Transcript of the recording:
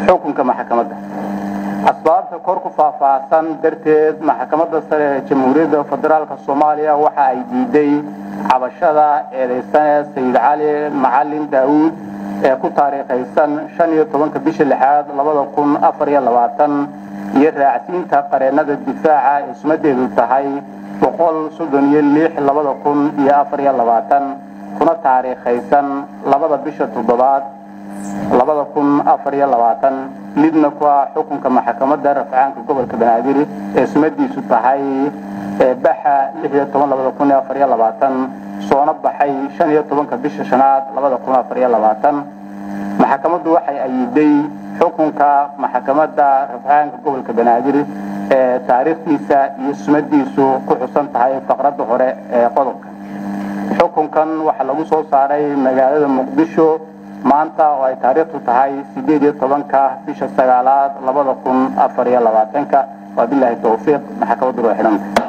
xukunka maxkamadda asbaabta kor ku faahfaahsan darteed maxkamadda sare ee jamhuuriyadda federaalk soomaaliya waxa ay diiday cabashada eedaysane sayid cali macalin daawuud ee ku taariikhaysan shan iyo tobanka bisha lixaad labada kun afar iyo labaatan iyo raacsiinta qareennada difaaca ee sumadeedu tahay boqol soddon iyo lix labada kun iyo afar iyo labaatan kuna taariikhaysan labada bisha toddobaad labada kun afar iyo labaatan midna ku ah xukunka maxkamadda rafcaanka gobolka banaadir ee sumadiisu tahay baxa lix iyo toban labada kun iyo afar iyo labaatan soona baxay shan iyo tobanka bisha shanaad labada kun afar iyo labaatan maxkamaddu waxay ayiday xukunka maxkamadda rafcaanka gobolka banaadir ee taariikhdiisa iyo sumadiisu ku xusan tahay faqradda hore ee qodobka xukunkan waxaa lagu soo saaray magaalada muqdisho maanta oo ay taariikhdu tahay sideed iyo tobanka bisha sagaalaad labada kun afar iyo labaatanka waa bilaahi towfiiq maxkamaddu waa xidhanta